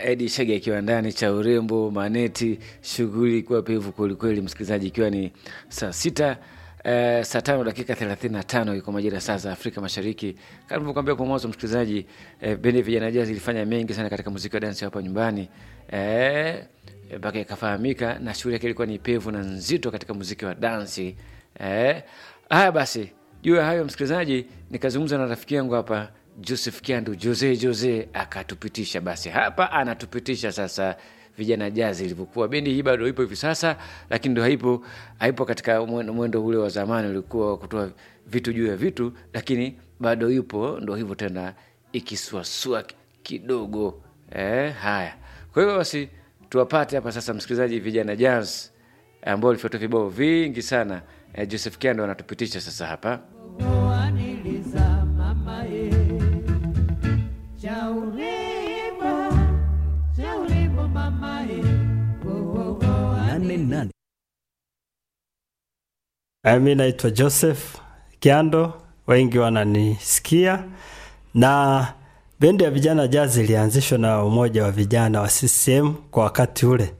Edi Shege akiwa ndani cha urembo maneti, shughuli ikiwa pevu kwelikweli, msikilizaji, ikiwa ni saa sita eh, saa tano dakika thelathini na tano iko majira saa za Afrika Mashariki. Kama nilivyokuambia kwa mwanzo, msikilizaji, eh, bendi ya vijana jazz ilifanya mengi sana katika muziki wa dansi hapa nyumbani eh, mpaka ikafahamika na shughuli yake ilikuwa ni pevu na nzito katika muziki wa dansi eh. Haya basi, juu ya hayo msikilizaji, nikazungumza na rafiki yangu hapa Joseph Kiandu Jose Jose akatupitisha. Basi hapa anatupitisha sasa vijana jazi ilivyokuwa. Bendi hii bado ipo hivi sasa, lakini ndo haipo haipo katika mwendo, mwendo ule wa zamani ulikuwa wa kutoa vitu juu ya vitu, lakini bado ipo, ndo hivyo tena ikisuasua kidogo eh. Haya, kwa hiyo basi tuwapate hapa sasa, msikilizaji, vijana jazz ambao walifuata vibao vingi sana eh, Joseph Kiando anatupitisha sasa hapa Waniliza mama ye Chaurembo Chaurembo mama ye Wo, wo, wo, nane nane Mi naitwa Joseph Kiando, wengi wananisikia. Na bendi ya vijana jazz ilianzishwa na umoja wa vijana wa CCM kwa wakati ule,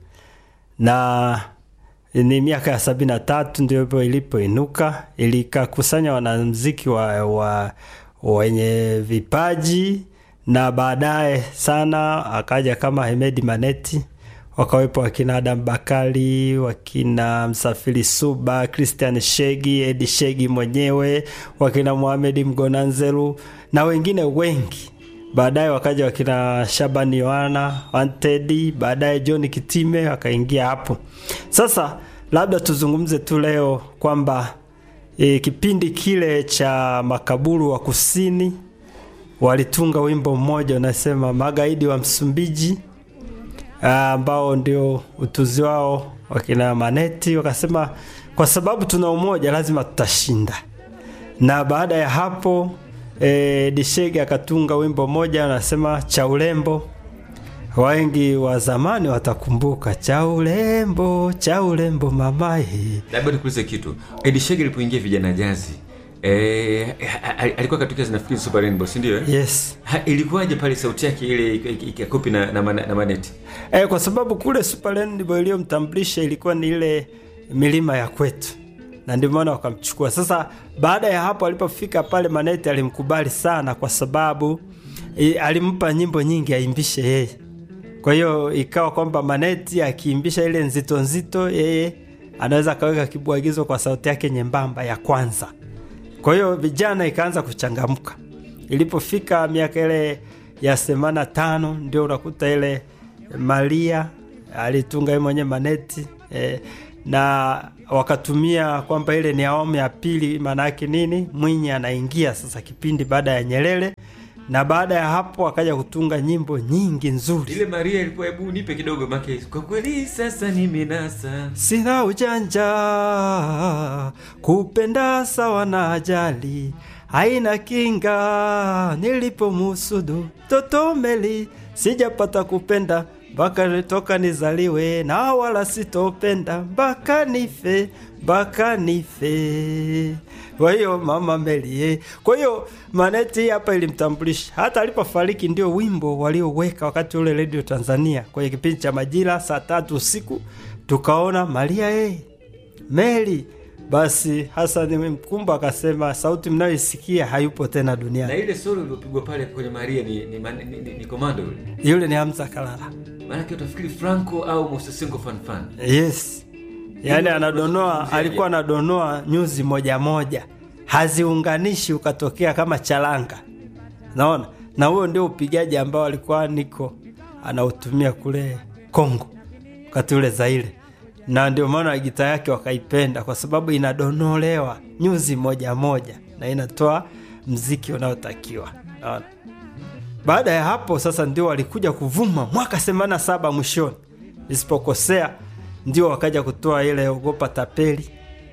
na ni miaka ya sabini na tatu ndio hivyo ilipoinuka, ilikakusanya wanamuziki wa, wa wenye vipaji, na baadaye sana akaja kama Hemedi Maneti wakawepo wakina Adam Bakari, wakina Msafiri Suba, Christian Shegi, Edi Shegi mwenyewe, wakina Mohamed Mgonanzeru na wengine wengi. Baadaye wakaja wakina Shabani Yohana Wantedi, baadaye John Kitime wakaingia hapo. Sasa labda tuzungumze tu leo kwamba e, kipindi kile cha makaburu wa kusini walitunga wimbo mmoja unasema magaidi wa Msumbiji Ah, ambao ndio utuzi wao wakina Maneti wakasema, kwa sababu tuna umoja lazima tutashinda. Na baada ya hapo e, Dishege akatunga wimbo mmoja anasema cha urembo. Wengi wa zamani watakumbuka cha urembo, cha urembo mamae. labda nikuulize kitu Edi Shege alipoingia vijana jazi eh, alikuwa katika zinafikiri Super Rainbow si ndio eh? Yes. Ha, ilikuwaje pale sauti yake ile ik- ik- ikakopi na, na, na, na maneti E, kwa sababu kule Super Rainbow iliyomtambulisha ilikuwa ni ile milima ya kwetu, na ndio maana wakamchukua. Sasa baada ya hapo alipofika pale, Maneti alimkubali sana, kwa sababu e, alimpa nyimbo nyingi aimbishe yeye. Kwa hiyo ikawa kwamba Maneti akiimbisha ile nzito nzito, yeye anaweza akaweka kibwagizo kwa sauti yake nyembamba ya kwanza. Kwa hiyo vijana ikaanza kuchangamka. Ilipofika miaka ile ya themanini na tano ndio unakuta ile Maria alitunga yeye mwenyewe maneti eh, na wakatumia kwamba ile ni awamu ya pili. Maana yake nini? Mwinyi anaingia sasa kipindi baada ya Nyerere, na baada ya hapo akaja kutunga nyimbo nyingi nzuri. ile Maria ilikuwa hebu nipe kidogo make kwa kweli sasa nimenasa Sina ujanja kupenda sawa na ajali haina kinga, nilipomusudu toto meli sijapata kupenda mpaka toka nizaliwe, na wala sitopenda mpaka nife, mpaka nife. Kwa hiyo mama Meli eh. Kwa hiyo Maneti hapa ilimtambulisha, hata alipofariki ndio wimbo walioweka wakati ule Radio Tanzania kwenye kipindi cha majira saa tatu usiku, tukaona Maria eh, Meli. Basi Hassan Mkumba akasema sauti mnayoisikia hayupo tena na duniani. ile solo iliyopigwa pale kwenye Maria ni ni, man- ni, ni, ni komando yule Yule ni Hamza Kalala. maanake utafikiri Franco au Mosesengo fanfan Yes, yaani anadonoa, unazungumziaje? alikuwa anadonoa nyuzi moja moja, haziunganishi ukatokea kama charanga, naona. Na huo ndio upigaji ambao alikuwa niko anautumia kule Kongo wakati ule Zaire, na ndio maana gita yake wakaipenda kwa sababu inadonolewa nyuzi moja moja na inatoa mziki unaotakiwa, naona. Baada ya hapo sasa ndio walikuja kuvuma mwaka 87 mwishoni, nisipokosea, ndio wakaja kutoa ile ogopa tapeli.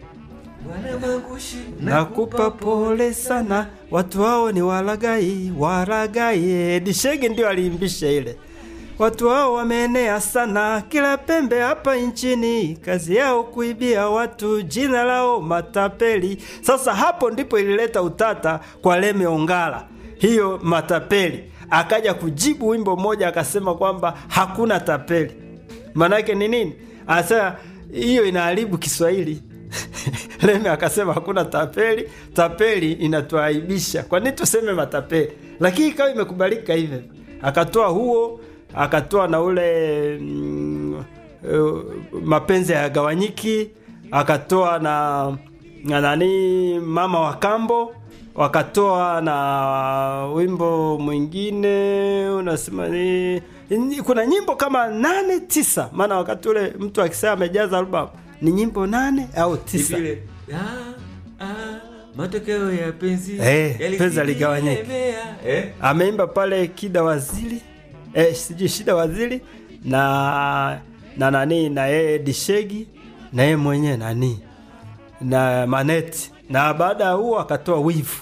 Nakupa pole sana, watu hao ni walagai, walagai. Dishege ndio aliimbisha ile. Watu hao wameenea sana kila pembe hapa nchini, kazi yao kuibia watu, jina lao matapeli. Sasa hapo ndipo ilileta utata kwa Leme Ongala, hiyo matapeli akaja kujibu wimbo mmoja akasema kwamba hakuna tapeli maanake ni nini anasema hiyo inaharibu kiswahili Leme akasema hakuna tapeli, tapeli inatuaibisha. Kwa nini tuseme matapeli? Lakini ikawa imekubalika hivyo. Akatoa huo, akatoa na ule mm, uh, mapenzi hayagawanyiki, akatoa na, na nani mama wa kambo, wakatoa na wimbo mwingine unasema ni ni- kuna nyimbo kama nane tisa, maana wakati ule mtu akisema amejaza albamu ni nyimbo nane au tisa. Vile, ah, ah, matokeo ya penzi Eh, yalizidi penzi haligawanyiki. kulemea. eh? ameimba pale Kida Waziri eh, sijui Shida Waziri na na nani na yeye Dishegi na yeye mwenyewe nani na Maneti, na baada ya huo akatoa wivu.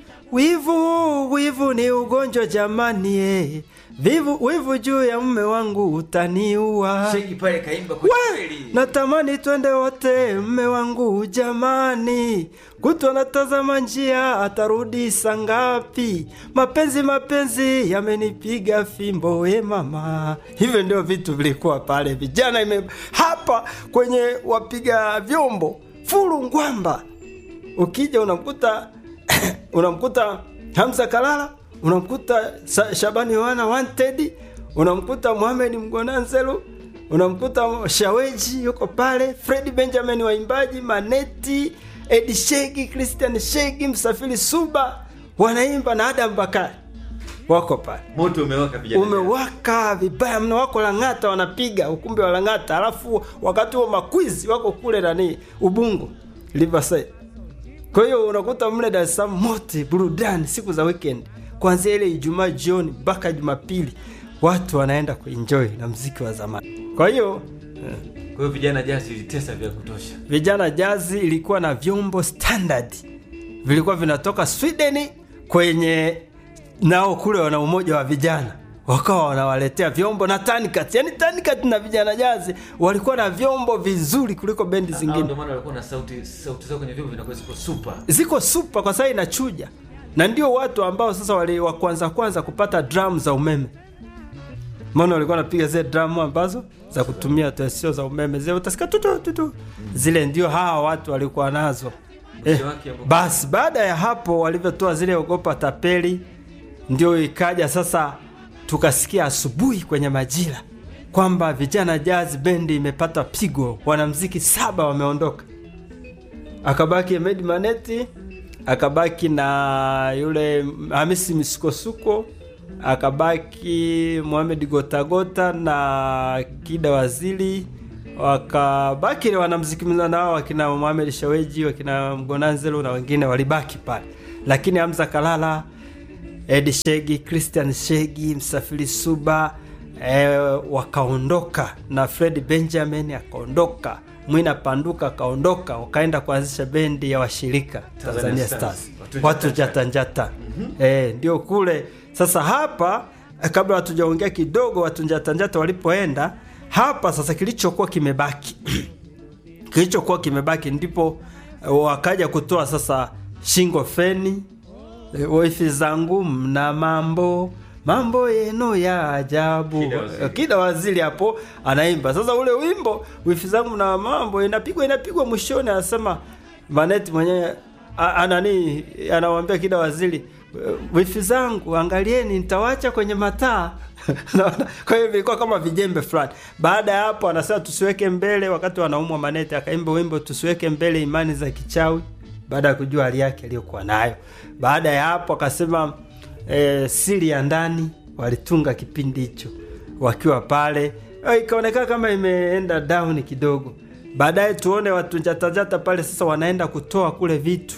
Wivu, wivu ni ugonjwa jamani, eh. Vivu, wivu juu ya mume wangu utaniua. Sheki pale kaimba kwa We, kweli. natamani twende wote, mme wangu jamani, kutwa natazama njia, atarudi saa ngapi? Mapenzi mapenzi yamenipiga fimbo, we mama. Hivyo ndio vitu vilikuwa pale, vijana ime hapa kwenye wapiga vyombo furu ngwamba, ukija unamkuta unamkuta Hamza Kalala, unamkuta Sa- Shabani Yohana Wanted, unamkuta Mohamed Mgonanzelu, unamkuta Shaweji yuko pale, Fred Benjamin waimbaji, Maneti, Edi Shegi, Christian Shegi, Msafiri Suba wanaimba na Adam Bakari wako pale Moto umewaka vijana. umewaka vibaya mno, wako Lang'ata wanapiga ukumbi wa Lang'ata, alafu wakati huo makwizi wako kule nani Ubungo Riverside. Kwa hiyo unakuta mle Dar es Salaam mote burudani siku za weekend, kuanzia ile Ijumaa jioni mpaka Jumapili, watu wanaenda kuenjoy na mziki wa zamani. Kwa hiyo Kwa hiyo vijana jazi ilitesa vya kutosha. vijana jazi ilikuwa na vyombo standard vilikuwa vinatoka Sweden kwenye nao kule wana umoja wa vijana wakawa wanawaletea vyombo na Tanikat. Yani Tanikat na vijana jazi walikuwa na vyombo vizuri kuliko bendi Hao zingine, ndio maana walikuwa na sauti sauti zao kwenye vyombo vinakuwa ziko super. ziko super kwa sababu inachuja, na ndio watu ambao sasa wali wa kwanza kwanza kupata drum za umeme maana walikuwa wanapiga zile drum ambazo za kutumia tu sio za umeme, zile utasikia tutu tutu, zile ndio hawa watu walikuwa nazo eh. Mwisho wake hapo- Basi baada ya hapo walivyotoa zile ogopa tapeli, ndio ikaja sasa, tukasikia asubuhi kwenye majira kwamba vijana jazz bendi imepata pigo, wanamziki saba wameondoka, akabaki Ahmed Maneti, akabaki na yule Hamisi Misukosuko, akabaki Mohamed Gotagota na Kida Waziri, wakabaki ni wanamziki nao wakina Mohamed Shaweji, wakina Mgonanzelo na wengine walibaki pale, lakini Hamza Kalala, Edi Shegi, Christian Shegi, Msafiri Suba eh, wakaondoka na Fred Benjamin akaondoka, Mwina Panduka akaondoka, wakaenda kuanzisha bendi ya washirika Tanzania Tanzania Stars. Stars, Watu watu jata jatanjata eh, ndio kule sasa. Hapa eh, kabla hatujaongea kidogo, watu jatanjata walipoenda hapa sasa, kilichokuwa kimebaki kilichokuwa kimebaki ndipo eh, wakaja kutoa sasa shingo feni eh, wifi zangu mna mambo mambo yenu ya ajabu Kida Waziri. Eh, kida waziri hapo anaimba sasa ule wimbo wifi zangu mna mambo inapigwa inapigwa mwishoni anasema maneti mwenyewe a- anani anawambia kida waziri "Eh, wifi zangu angalieni nitawacha kwenye mataa Unaona? kwa hiyo vilikuwa kama vijembe fulani baada ya hapo anasema tusiweke mbele wakati wanaumwa maneti akaimba wimbo tusiweke mbele imani za kichawi baada ya kujua hali yake aliyokuwa nayo baada ya hapo akasema e, siri ya ndani walitunga kipindi hicho wakiwa pale Eh, ikaonekana kama imeenda down kidogo baadaye tuone watu jatajata pale sasa wanaenda kutoa kule vitu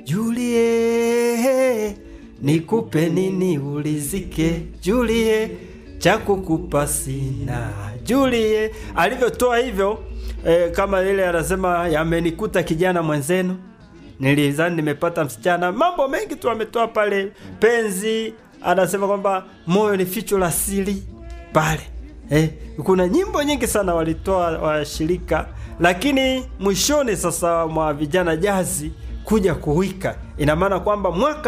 julie nikupe nini ulizike julie cha kukupa sina julie alivyotoa hivyo eh, kama ile anasema yamenikuta kijana mwenzenu nilizani nimepata msichana mambo mengi tu ametoa pale penzi anasema kwamba moyo ni ficho la siri pale eh, kuna nyimbo nyingi sana walitoa washirika lakini mwishoni sasa mwa vijana jazi kuja kuwika ina maana kwamba mwaka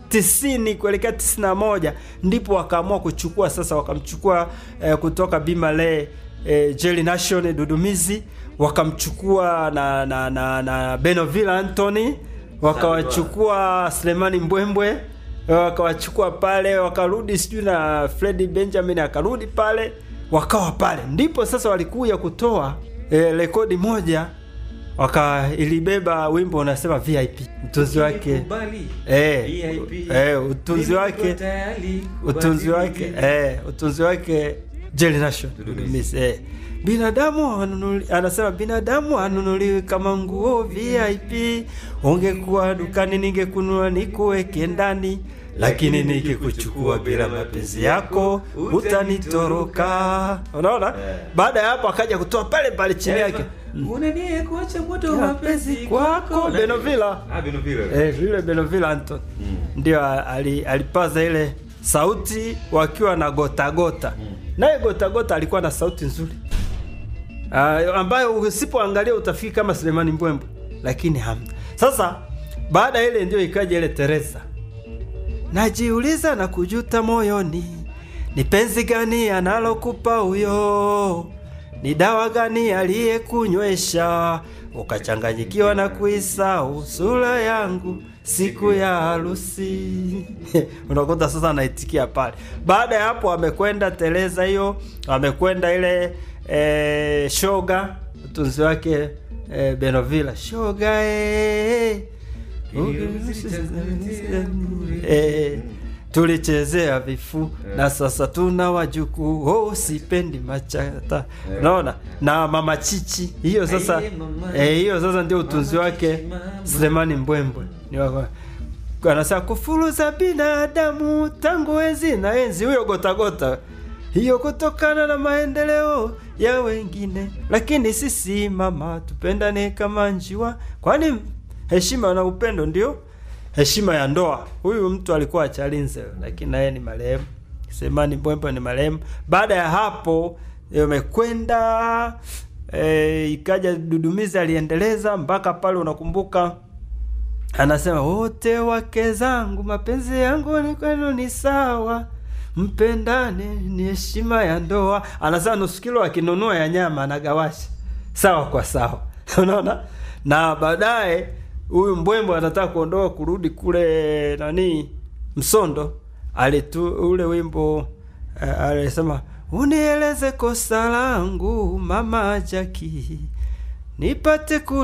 tisini kuelekea tisini na moja ndipo wakaamua kuchukua sasa, wakamchukua eh, kutoka Bimale eh, Jelly Nation Dudumizi, wakamchukua na na na, na Benoville Anthony, wakawachukua Selemani Mbwembwe wakawachukua pale, wakarudi sijui na Fredi Benjamin akarudi pale, wakawa pale, ndipo sasa walikuja kutoa eh, rekodi moja waka ilibeba wimbo unasema VIP mtunzi wake Kubali. eh, VIP. eh, utunzi Niko wake tayari utunzi kubadilika. wake eh, utunzi wake Jelly Nation Miss, eh. binadamu hanunuli, anasema binadamu hanunuliwi kama nguo VIP. Ungekuwa dukani ningekunua nikuweke ndani, lakini nikikuchukua bila mapenzi yako utanitoroka. Unaona, baada ya hapo akaja kutoa pale pale chini yake Unanie kuacha moto wa mapenzi mapenzi kwako Benovila Ah, Benovila. Eh, yule Benoville Anton ndio ali, alipaza ile sauti wakiwa na gotagota naye gotagota alikuwa na sauti nzuri uh, ambayo usipoangalia utafikiri kama Selemani Mbwembwe, lakini hamna. Sasa baada ya ile ndio ikaja ile Teresa, najiuliza na kujuta moyoni, ni penzi gani analokupa huyo? Ni dawa gani aliyekunywesha ukachanganyikiwa na kuisahau sura yangu siku ya harusi? Unakuta sasa anaitikia pale. Baada ya hapo, amekwenda Teresa hiyo, amekwenda ile e, shoga utunzi wake e, Benovila shoga e, Eh, tulichezea vifu na sasa tuna wajukuu oh, sipendi machata naona na mama chichi hiyo sasa Aye, mama. eh, hiyo sasa ndio utunzi Mama wake chichi, mama. Selemani Mbwembwe ni wako anasema kufuruza binadamu tangu enzi na enzi, huyo gotagota hiyo kutokana na maendeleo ya wengine, lakini sisi mama tupendane kama njiwa, kwani heshima na upendo ndio heshima ya ndoa. Huyu mtu alikuwa Chalinze, lakini naye ni marehemu. Selemani Mbwembwe ni marehemu. Baada ya hapo imekwenda e, ikaja Dudumizi aliendeleza mpaka pale, unakumbuka anasema wote wake zangu, mapenzi yangu ni kwenu ni sawa, mpendane, ni heshima ya ndoa. Anasema nusu kilo akinunua ya nyama anagawasha sawa kwa sawa, unaona. Na baadaye huyu Mbwembwe anataka kuondoka kurudi kule nani Msondo, alitu ule wimbo eh, alisema unieleze kosa langu mama Jaki nipate ku